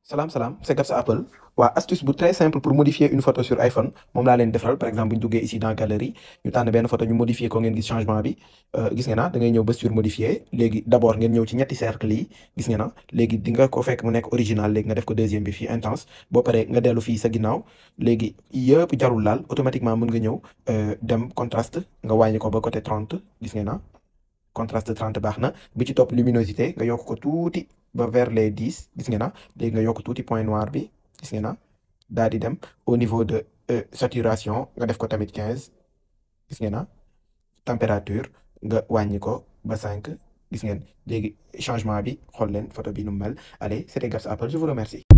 salaam salaam c'est Gabs Apple waa astuce bu très simple pour modifier une photo sur iPhone moom laa leen defaral par exemple bu ñu duggee ici dans galerie ñu tànn benn photo ñu modifier ko ngeen gis changement bi gis ngeen na da ngay ñëw ba sur modifier léegi d'abord ngeen ñëw ci ñetti cercle yi gis ngeen na léegi di nga ko fekk mu nekk original léegi nga def ko deuxième bi fii intense boo paree nga dellu fii sa ginnaaw léegi yëpp jarul laal automatiquement mën nga ñëw dem contraste nga wàññi ko ba côté 30 gis ngeen na contraste 30 baax na bi ci topp luminosité nga yokk ko tuuti ba vers les 10 gis ngeen na léegi nga yokk tuuti point noir bi gis ngeen na daal di dem au niveau de saturation nga def ko tamit 15 gis ngeen na température nga wàññi ko ba 5 gis ngeen léegi changement bi xool leen photo bi nu mu mel allez c'était Gabs Apple je vous remercie.